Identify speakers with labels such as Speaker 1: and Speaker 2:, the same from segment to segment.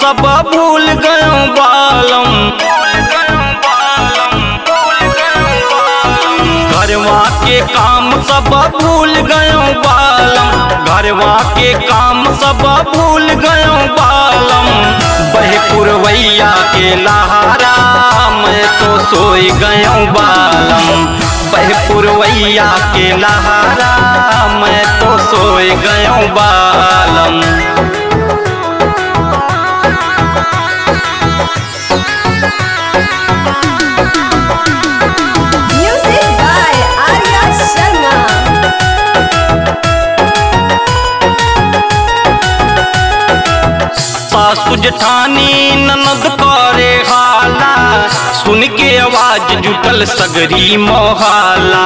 Speaker 1: सब भूल गयो बालम घरवा के काम सब भूल गयो बालम घरवा के काम सब भूल गयो बालम बहे पुरवैया के लहारा मैं तो सोई गयो बालम बहे पुरवैया के लहारा मैं तो सोई गयो बालम
Speaker 2: Music by Arya Sharma.
Speaker 1: सासु जठानी ननद करे हाला सुन के आवाज जुटल सगरी मोहाला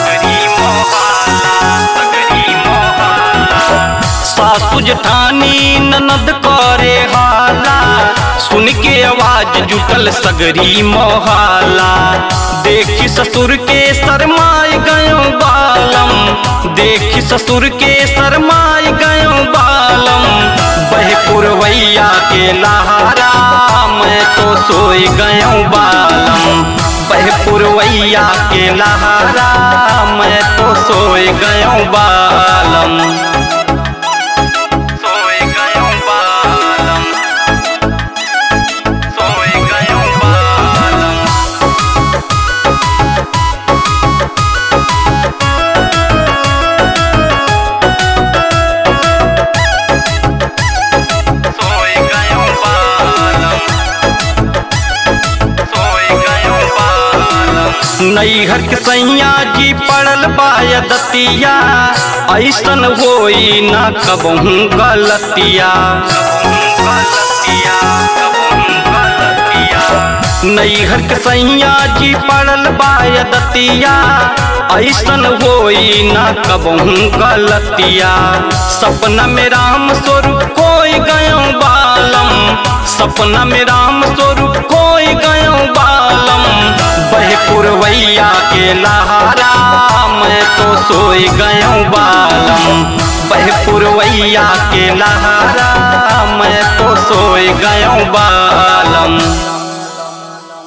Speaker 1: सासु जठानी ननद करे हाला सुन के आवाज जुटल सगरी मोहाला देखी ससुर के शरमाए गयो बालम देखी ससुर के शरमाए गयो बालम बह पुरवैया के लहारा मैं तो सोई गयो बालम बह पुरवैया के लहारा मैं तो सोई गयो बालम सोई गयो बालम सोई गयो बालम सोई गयो बालम सोई गयो बालम नैहर के सैया जी पड़ल बाय दतिया ऐसन होई ना कबहू गलतिया नैहर के सैया जी पड़ल बाय दतिया ऐसन होई ना कबहू गलतिया सपना में राम स्वरूप कोई गयो बालम सपना में राम स्वरूप कोई गयो बालम बह पुरवैया के लहारा मैं तो सोई गयो बालम बह पुरवैया के लहारा मैं तो सोई गयो बालम